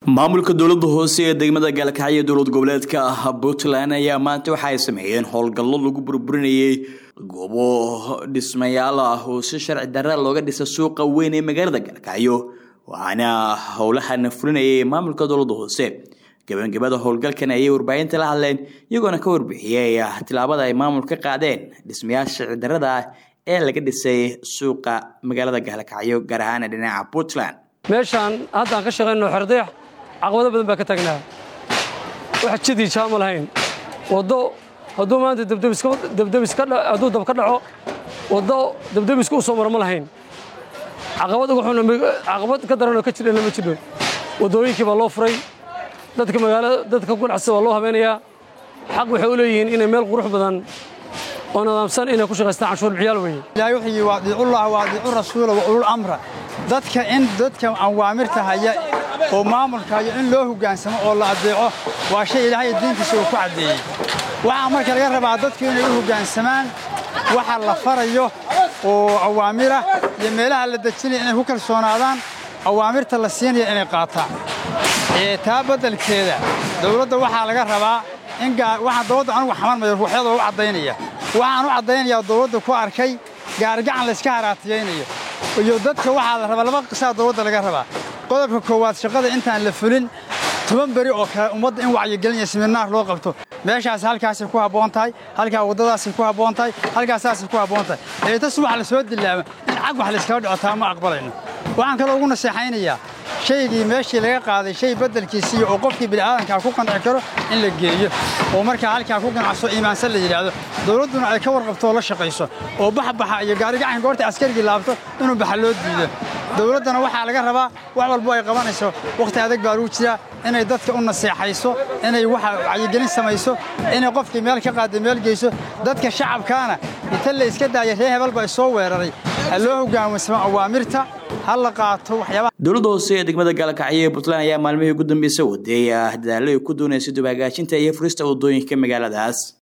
maamulka dowlada hoose ee degmada gaalkacyo dowlad goboleedka puntland ayaa maanta waxa ay sameeyeen howlgallo lagu burburinayay goobo dhismayaal ah oo si sharci darra looga dhisa suuqa weyn ee magaalada gaalkacyo waxaana howlahan fulinayay maamulka dowlada hoose gabagabada howlgalkan ayay warbaahinta la hadleen iyagoona ka warbixiyey tilaabada ay maamulka qaadeen dhismayaal sharci darrada ah ee laga dhisay suuqa magaalada gaalkacyo gaar ahaan dhinaca puntland meeshaan haddaan ka shaqayno xerdayax caqabado badan baa ka taagnaa wax jidii jaama lahayn waddo hadduu maanta hadduu dab ka dhaco waddo dabdemiska u soo maro ma lahayn caqabad ugu xun caqabad ka daranoo ka jirana ma jirno waddooyinkii baa loo furay dadka magaalada dadka ganacsada waa loo habeenayaa xaq waxay u leeyihiin inay meel qurux badan oo nidaamsan inay ku shaqaystaan canshuur bixiyaal weeye ilaahay wuxuu yidhi waadiicullah waadiicu rasuula wa ulul amra dadka in dadka awaamirta haya oo maamulka haya in loo hoggaansamo oo la adeeco waa shay ilaahay diintiisa uu ku caddeeyey waxaa marka laga rabaa dadku inay u hoggaansamaan waxa la farayo oo awaamira iyo meelaha la dejinaya inay ku kalsoonaadaan awaamirta la siinaya inay qaataan taa beddelkeeda dawladda waxaa laga rabaa in waxaan dawladda anugu xamarmayo ruuxyadoo u caddaynaya waxaan u caddaynayaa dawladda ku arkay gaargacan layska haraatiyaynayo iyo dadka waxaa la rabaa laba qisaa dawladda laga rabaa qodobka koowaad shaqada intaan la fulin toban beri oo kale ummadda in wacyigelinaya siminaar loo qabto meeshaas halkaasay ku habboon tahay halkaa waddadaasay ku habboon tahay halkaasaasay ku habboon tahay eetas wax la soo dilaama in cag wax layskaga dhicotaa ma aqbalayno waxaan kaloo ugu naseexaynayaa shaygii meeshii laga qaaday shay beddelkiisiiyo oo qofkii bini'aadankaa ku qanci karo in la geeyo oo markaa halkaa ku ganacso iimaansan la yidhaahdo dawladduna ay ka warqabtoo la shaqayso oo baxbaxa iyo gaarigacan goorta askarigii laabto inuu baxa loo diido dawladdana waxaa laga rabaa wax walbo ay qabanayso wakhti adag baa lagu jiraa inay dadka u naseexayso inay waxa wacyigelin samayso inay qofkii meel ka qaadda meel geyso dadka shacabkaana inta la iska daaya ree hebel baa soo weeraray ha loo hoggaansamo awaamirta ha la qaato waxyaabaha dowladda hoose ee degmada gaalkacyo ee puntland ayaa maalmihii ugu dambeysay wadeey dadaallo ay ku doonaysa dib hagaajinta iyo furista waddooyinka magaaladaas